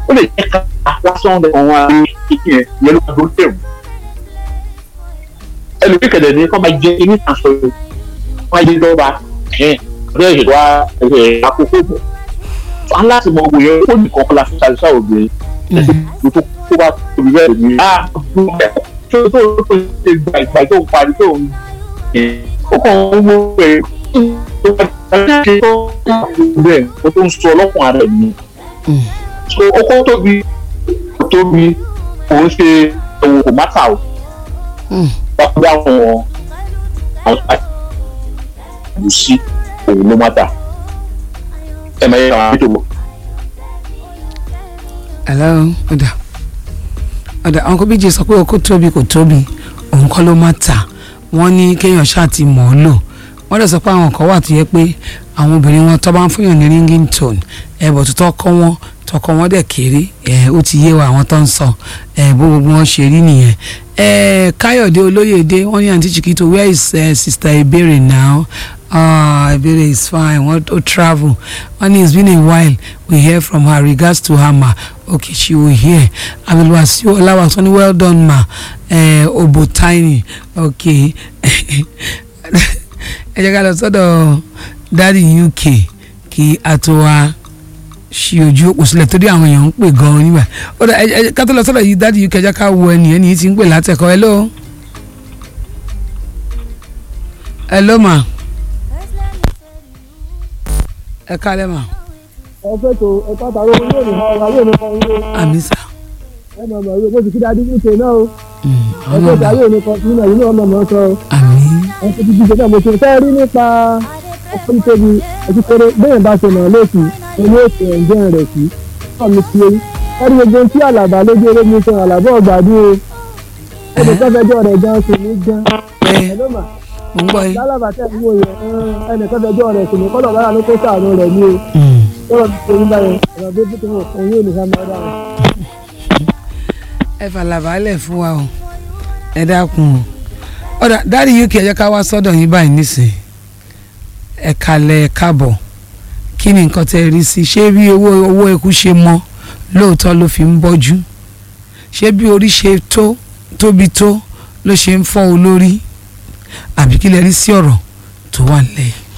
ó lè jẹ́ ká lásán rẹ̀ àwọn àmì kíkì yẹn yẹn ló máa dó tẹ̀wù ẹlòmíì kẹ̀dẹ̀ ní kọ́ máa jẹ inú ìtànsọ yìí wọ́n á yé lọ́ba ẹ̀ ọ̀rẹ́ ìṣèlú wa ẹ̀ àkókò bọ̀ wọn láti mọ ògùn yẹn ó nìkan kọ́ la fi ṣàlùsà obìnrin ẹ̀sìn tó kó bá tóbi bẹ́ẹ̀ ni a tó tó tó ṣe gba ìgbà tó ń parí tó ń ó kàn ń wo ẹ̀ tó bá ṣe tó bẹ́ẹ̀ ó tó ń sọ ọlọ́kùnrin ara ẹ̀ ni so oko tóbi tóbi òun ṣe òun kò má ta o wọ́n gbé àwọn àwọn àti sí òun ló má ta ẹ máa yẹ àwọn àbíjọ. hello ọ̀dà ọ̀dà àwọn kọ́bíjì sọ pé okó tóbi kò tóbi òun kọ́ ló má ta wọ́n ní kéèyàn ṣáà ti mọ̀ ọ́ lò wọ́n dẹ̀ sọ pé àwọn kan wà tó yẹ pé àwọn obìnrin wọn tó bá ń fúnyàn ní ringing tone ẹ̀bọ̀ tó tọ́kọ wọn tọkọ wọn dẹ̀ kéré ẹ̀ ó ti yé wa àwọn tó ń sọ ẹ̀ bó gbogbo wọn ṣe rí nìyẹn ẹ̀ káyọ̀dé olóyèdé wọ́n ní àǹtí chiquito where is uh, sister ebere now ah ebere is fine wọ́n ó travel wọ́n ní it's been a while we hear from her regards to her ma okay she will hear abdulwasiu ọláwàsán ní well done ma ẹ̀ obo tiny okay ẹ jẹ́ ká lọ sọ́dọ̀ dáàdi uk kí a tó wá ṣí ojú òpó sílẹ̀ torí àwọn èèyàn ń pè gan-an nígbà ó dà ẹ ká tó lọ sọ́dọ̀ yìí dáàdi uk ẹ jẹ́ ká wo ẹnì ẹnì yìí ti ń pè látẹ̀kọ́ hello. hello ma. ẹ kálẹ̀ ma. ẹ fẹ́ tó ẹ pàtàkì owó yóò ní ọ̀rọ̀ ayé mi kan yóò àmì sà. ẹ mọ̀ mọ̀ yóò bó ti kí dáadé ní ìṣe náà o ẹ ọmọ fẹ́ tó mi ayé mi kan sínú ẹ̀yìn náà mọ̀ mọ̀ sọ àmì ẹ fi ti díje náà mo ṣe fẹ́ rí nípa ọkọ̀ nítorí ẹtí kéré bẹ́ẹ̀ bá ṣe mọ̀ lóṣù ẹni èsì ẹ̀ǹjẹ́ rẹ̀ sí náà mi fi ẹrí gbogbo tí àlàbà lójú eré mi sọ àlàbà ọ̀gbàdú o ẹnì kan fẹjọ́ rẹ̀ gan sí ní gan ẹ ẹ ló mà mo ń gbọ́ yín. lálàbà tẹ̀ ń wò yẹn ẹnì kan fẹjọ́ rẹ̀ sí ní kọ́lọ̀ bára ló kó sàánú rẹ̀ ní o Mm. kọ́lọ̀ ti ṣe nígbà yẹn ọ̀rọ̀ bí tó wọ̀ òun yóò ní ká máa dára. ẹ fàlàbálẹ̀ fún wa o ẹ dákun o ọ̀dà dáàdi uk ẹ jẹ́ ká wá sọ́dọ̀ yín báyìí nísìnyí ẹ kalẹ̀ ẹ káàbọ̀ kí ni nǹkan tẹ́ ẹ rí sí ṣé bí owó owó eku ṣe mọ́ lóòótọ́ ló fi ń bọ́jú ṣé bí orí ṣe tó tóbi tó ló ṣe ń fọ́ olórí àbí kí lẹ rí sí ọ̀rọ̀ tó wà nílẹ̀ yìí.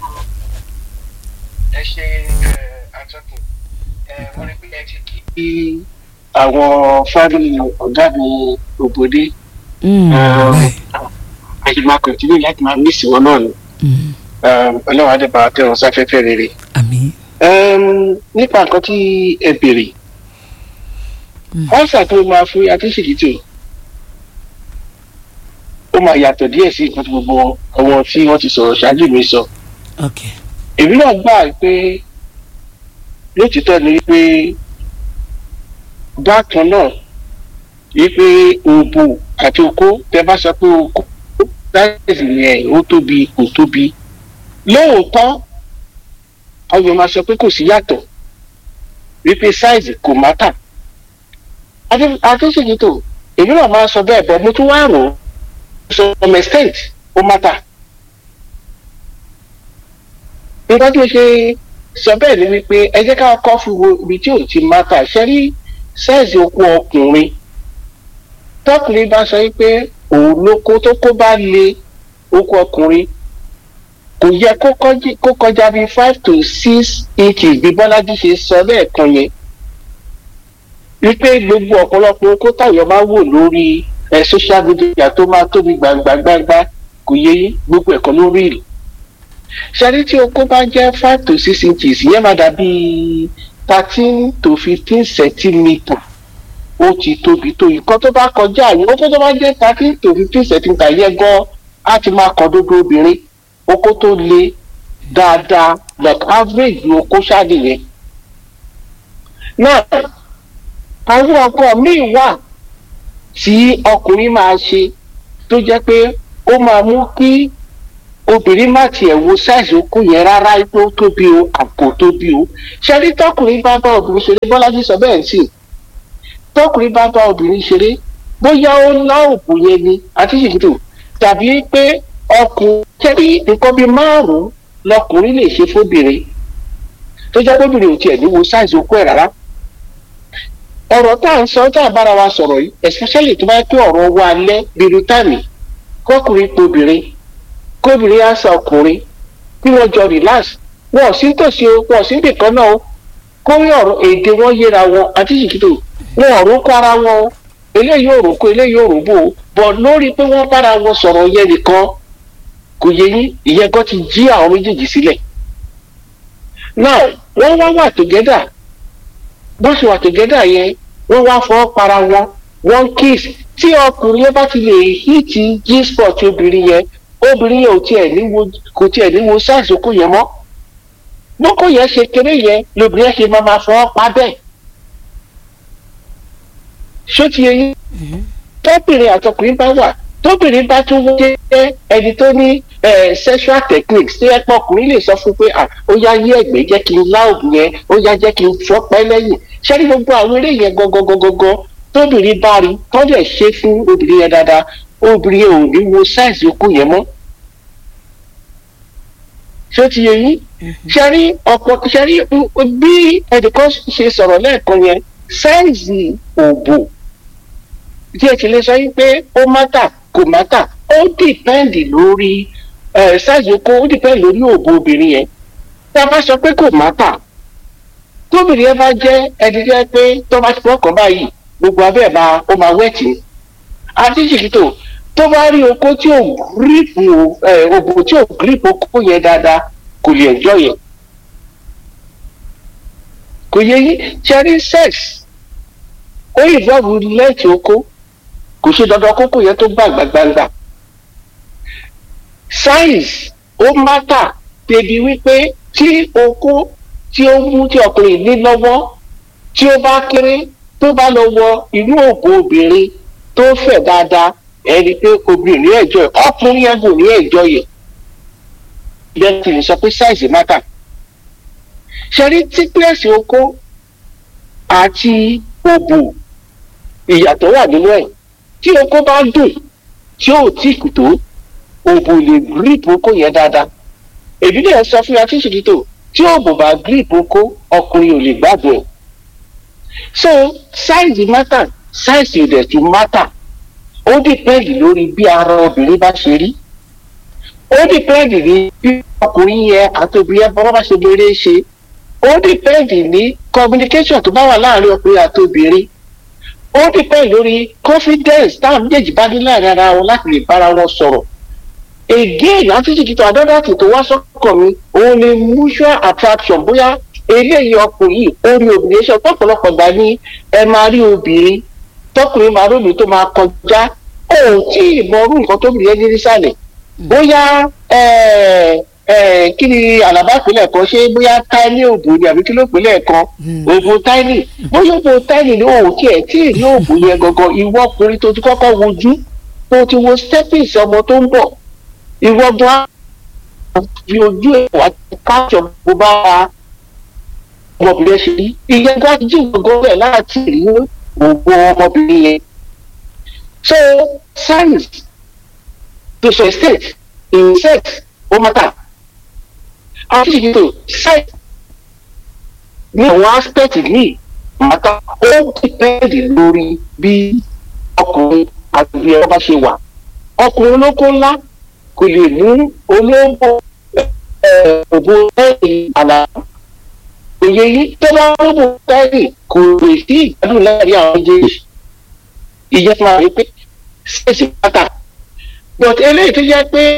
ẹ ṣe atọ́kùn wọ́n rí pé ẹ ti kí àwọn fámìlì ọ̀gá mi òbòdé báyìí. a sì máa kọ̀tínú láti máa mí sí wọn náà ni Mm. ọlọ́run adébá tẹ̀wọ̀n sáfẹ́fẹ́ rere. àmín. Um, nípa nǹkan tí ẹ béèrè ọ̀sà tó máa fún àtúnṣìkìtì ó máa yàtọ̀ díẹ̀ sí nǹkan tí gbogbo àwọn tí wọ́n ti sọ̀rọ̀ ṣáájú mi sọ. ok èmi náà gbà pé lótìtọ́ ni wípé bákan náà wípé òbò àti okó tẹ bá sọ pé okó láìsí yẹn ó tóbi kò tóbi lóòótọ́ àwọn èèyàn máa sọ pé kò sí yàtọ̀ wípé sáìzì kò mátà àtúnṣe èmi náà máa sọ bẹ́ẹ̀ bọ́ mo tún wá rò ó sọ ọmọ extent ó mátà nǹkan tí mo ṣe sọ bẹ́ẹ̀ ni wípé ẹ jẹ́ ká kọ́ fi wo ibi tí ò ti mátà ṣe rí sáìzì okó ọkùnrin tọkùnrin bá sọ wípé òun ló kó tó kó bá le okó ọkùnrin kò yẹ kó kọjí- kó kọjá bíi five to six inches bí bọ́lájí ṣe sọ lẹ́ẹ̀kan yẹn wípé gbogbo ọ̀pọ̀lọpọ̀ okó táyọ̀ máa wò lórí ẹ̀ social media tó máa tóbi gbàngbàngbàngbà kò yẹ yín gbogbo ẹ̀kọ́ lórí ìlú ṣẹ́rí tí okó bá jẹ́ five to six inches yẹn máa dàbí thirteen to fifteen centimetre ó ti tóbi tó nǹkan tó bá kọjá yìí okó tó bá jẹ́ thirteen to fifteen centimetre yẹn gan á ti máa kọ dódó obìnrin oko tó le dáadáa like average ni oko ṣáàdì yẹn. náà àwọn ọkọ míì wà tí ọkùnrin máa ṣe tó jẹ́ pé ó máa mú kí obìnrin má tiẹ̀ wo size oko yẹn rárá pé ó tóbi o àpò tóbi o ṣẹ́rí tọkùnrin bá bá obìnrin ṣeré bọ́lájí sọ bẹ́ẹ̀ sí tọkùnrin bá bá obìnrin ṣeré bóyá ó lá òkú yẹn ni àti ṣèkìtò tàbí pé ọkùnrin tẹ́bí nǹkan bíi márùn-ún lọkùnrin lè ṣe fóbìnrin tó jẹ́ bóbìnrin ò tiẹ̀ ní wo size okó ẹ̀ rárá ọ̀rọ̀ tá à ń sọ tá à bára wa sọ̀rọ̀ yìí especially tó bá yẹ pé ọ̀rọ̀ wa alẹ́ bíru táàmì kọkùnrin pe obìnrin kóbìnrin á sa ọkùnrin kí wọ́n jọ relax wọn ò sí tòsí o wọn ò sí nìkan náà o kórí ọ̀rọ̀ èdè wọn yéra wọn àti ṣìkìtò wọn ò rókó ara wọn o eléyìí ò rókó eléyìí ò róbó o bọ̀ lórí pé wọ́n bára wọn sọ̀rọ̀ yẹn nìkan kò yẹ yín ìyẹn gan ti jí àwọn méjèèjì sílẹ̀ now wọ́n wá wà together bó ṣe wà together yẹn wọ́n wá fọwọ́ para wọn wọ́n kiss tí ọkùnrin yẹn bá ti lè hìtì g-spot obìnrin yẹn obìnrin yẹn ò tiẹ̀ ní wo kò tiẹ̀ ní wo sáìsì okó yẹn mọ́ bókó yẹn ṣe kéré yẹn lobìnrin yẹn ṣe máa ma fọwọ́ pa bẹ́ẹ̀ ṣó ti yẹ yín tọ́bìnrin àtọkùnrin bá wà tóbìnrin bá tún jẹ́ ẹni tó ní sexual techniques tí ẹ̀pọ̀ ọkùnrin lè sọ fún pé ó yá yí ẹ̀gbẹ́ jẹ́ kí n lá òògùn yẹn ó yá jẹ́ kí n fọ́pẹ́ lẹ́yìn ṣé ní gbogbo àwọn eré yẹn gangan tóbìnrin bá rí tó dẹ̀ ṣe fún obìnrin yẹn dáadáa obìnrin yẹn ò ní wo sáìsì okú yẹn mọ́ ṣé ti yẹ yín ṣe rí ọ̀pọ̀ ṣe rí bí ẹnìkan ṣe sọ̀rọ̀ lẹ́ẹ̀kan yẹn sáìsì òbò tí ẹ ti lè sọ yín pé ó mátà kò mátà ó dìpẹ́ǹdì lórí ṣáàjì oko ó dìpẹ́ǹdì lórí òbò obìnrin yẹn tí a bá sọ pé kò mátà tóbìnrin yẹn bá jẹ́ ẹni jẹ́ pé tó bá ti fọkàn báyìí gbogbo abẹ́ ẹ̀ máa ó máa wẹ̀tì ni àti ṣìkìtò tó bá rí oko tí ò gírípù òbò tí ò gírípù oko yẹn dáadáa kò lè ẹjọ́ yẹn kò yẹ yín ṣe rí sex ó ìbọ̀bù lẹ́ẹ̀tì oko kò ṣe dandan kókó yẹn tó gbàgbà gbangba size ó mátà débi wípé tí okó tí ó mú tí ọkùnrin ní lọ́wọ́ tí ó bá kéré tó bá lọ wọ inú òbò obìnrin tó fẹ̀ dáadáa ẹni pé obìnrin ní ẹ̀jọ́ yẹn ọkùnrin yẹn kò ní ẹ̀jọ́ yẹn ìyẹn ti lè sọ pé size mátà ṣe rí thickness okó àti òbò ìyàtọ̀ wà nínú ẹ̀ tí oko bá dùn tí ò tí kù tó òbò lè grip oko yẹn dáadáa èmi náà sọ fún yàtí ṣètìtò tí òbò bá grip oko ọkùnrin ò lè gbádùn ẹ̀ so size matter size ìdẹ̀ tún matter ó dìpẹ́ndì lórí bí ara obìnrin bá ṣe rí ó dìpẹ́ndì ní bí ọkùnrin yẹn àti obìnrin yẹn bá ṣe lérè ṣe ó dìpẹ́ndì ní communication tó bá wà láàrin ọkùnrin àti obìnrin ó dìpẹ́ lórí confidence táwọn méjèèjì bá ní láàrin ara wọn láti lè bára wọn sọ̀rọ̀ again àti jìkìtò àdọ́dàtì tó wá sọ́kàn mi òun ni mutual attraction bóyá eléyìí ọkùnrin orí obìnrin ṣe ọ̀pọ̀lọpọ̀ gbà ní ẹ máa rí obìnrin tọkùnrin máa rómi tó máa kọjá òun tí ìmọ̀rú nǹkan tóbi yẹn ní nísàlẹ̀ bóyá kí ni àlàbà ìpínlẹ̀ kan ṣé bóyá tiny òbò ni àbí kí ló pínlẹ̀ kan òbò tiny bóyá òbò tiny ni òun tiẹ̀ tí èyí òbò yẹn gangan ìwọ ọkùnrin tó ti kọ́kọ́ wojú tó ti wo steppings ọmọ tó ń bọ̀ ìwọ gan fi ojú ẹ̀ wá káàtọ̀ bó bá ọmọbìnrin ṣe rí ìyẹn gan jí gbogbo rẹ̀ láti rí òbò ọmọbìnrin yẹn so science to some extent in sex ó matter àti ìdìbò ṣáì ní àwọn aspect míì màtá ó dìpẹ́ẹ̀dì lórí bí ọkùnrin àti bí ẹ bá ṣe wà ọkùnrin olóko ńlá kò lè mú olóńgbò òbò lẹ́yìn àlà òye yìí tó bá rúbò lẹ́yìn kò lè sí ìgbádùn láàrin àwọn méjèèjì ìyẹn fún wa pé ṣèṣì pátá but eléyìí tó jẹ́ pé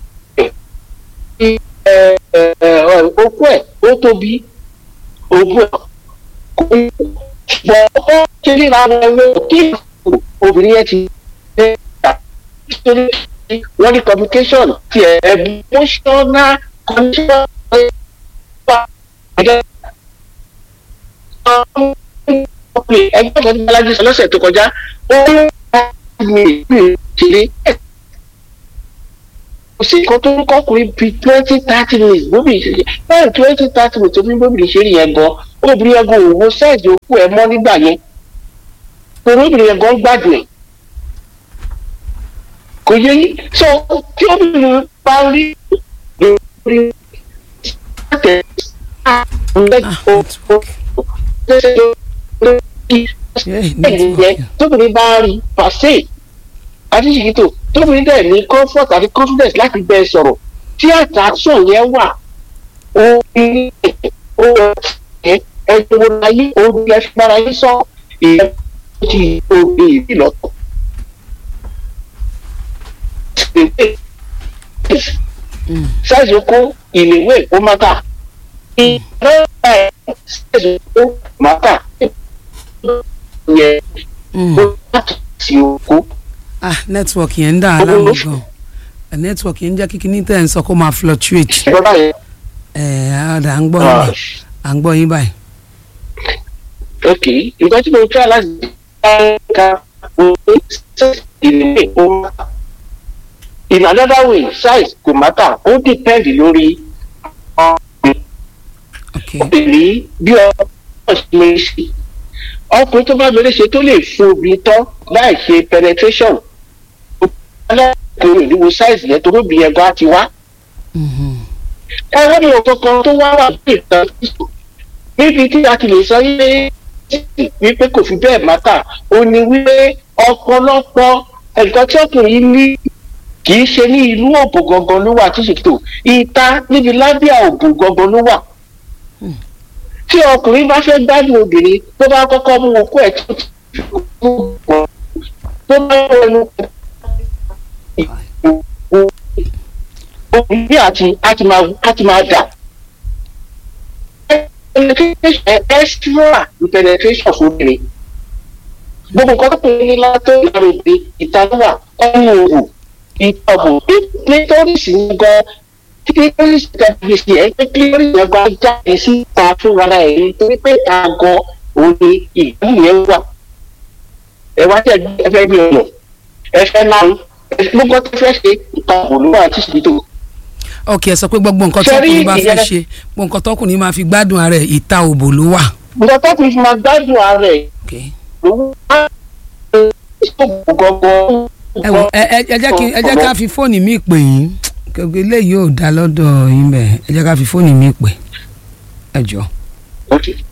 okú ẹ̀ ó tóbi ògùn ẹ̀ kò ní ṣùgbọ́n ó ṣe ríra ẹgbẹ́ kí obìnrin yẹn ti ṣe é nítorí wọ́n ní communication ti emotional condition ẹgbẹ́ ẹgbẹ́ kan ní alájú sọ lọ́sẹ̀ tó kọjá ó ń ní ìpín ìṣeré kò sí nǹkan tó ń kọkùnrin bíi twenty thirty minutes bóbi ìṣeré bẹ́ẹ̀ twenty thirty minutes tó fi ń bóbi ìṣeré yẹn gan obìnrin yẹn gan òwò sẹ́ẹ̀dì òkú ẹ̀ mọ́ nígbà yẹn torí obìnrin yẹn gan gbádùn ẹ̀ kò yẹ yín so tí obìnrin bá rí lórí àtẹ Hey, ẹ̀yìn yẹn network. tóbìnrin bá rí pàṣẹ adíṣèkítò tóbìnrin dẹ̀ ní comfort àti confidence láti bẹ́ẹ̀ sọ̀rọ̀ tí attraction yẹn wà ó ní ó ẹ ẹni wo láyé ó ní ẹ fi mára yín sọ ìyẹn ti òbí ìbí lọ́tọ̀. sáìsì oko ìléwé ó má kà ìrẹ́ ẹ̀ sáìsì oko má kà yẹn Mm. ó láti ti oko. ah network yẹn ń dà á láàmú gan Eh, network yẹn ń jẹ́ kí kíní tẹ̀ ń sọ kó máa fluctuate ìjọba yẹn ẹ̀ ọ̀dà à ń gbọ́ yín báyìí à ń gbọ́ yín báyìí. ok nǹkan tí mo try láti ka òwe ìléwé ó má kà in another way size kò má kà ó depend lórí ok obìnrin bí ọmọ ṣe lè ṣe ọkùnrin tó bá mẹ́rẹ́ ṣe tó lè fún obìnrin tán láì ṣe penetration alákùnrin ìdíwọ́ size yẹn tó lóbi yẹn gan ti wá. Mhm. ẹ̀rọ mi ò kankan tó wá wà ní ìtàn níbi tí a ti lè sọ wípé wípé kò fi bẹ́ẹ̀ mátà ó ní wípé ọ̀pọ̀lọpọ̀ nǹkan tí ọkùnrin yìí ní kì í ṣe ní ìlú òbò gangan ló wà tí ṣètò ìta níbi lábíà òbò gangan ló wà tí ọkùnrin bá fẹ́ gbádùn obìnrin tó bá kọ́kọ́ mú okó ẹ̀ tó ti tó bá wọ ẹnu obìnrin àti àti máa àti máa dà penetration extra penetration fún obìnrin gbogbo nǹkan tó pinnu látó ìlànà òde ìtàlúwà ọmọ òwò ìtọ̀bù clitoris ní gan clitoris tẹ̀lé sí ẹ̀ pé clitoris yẹn gan jáde síta fún ara ẹ̀ nítorí pé àgọ́ òní ìlú yẹn wà ẹ wá tẹ̀ ẹ fẹ́ bí ọ̀nà ẹ fẹ́ náà gbogbo tó fẹ́ ṣe ìtọ̀bù ló wà tí sì tó ok ẹ sọ pé gbogbo nǹkan Ṣé rí tọkùnrin bá fẹ́ ìyẹn- ṣe gbogbo nǹkan tọkùnrin máa fi gbádùn ara ẹ̀ ìta òbò ló wà. nǹkan tó fi máa gbádùn ara ẹ̀ ok lówó á ṣòwò gangan. ẹ wò ẹ ẹ ẹ jẹ́ kí ẹ jẹ́ ká fi fóònù mi pè yín gbogbo eléyìí ò dá lọ́dọ̀ yín bẹ́ẹ̀ ẹ jẹ́ ká fi fóònù mi pè ẹ jọ. Okay.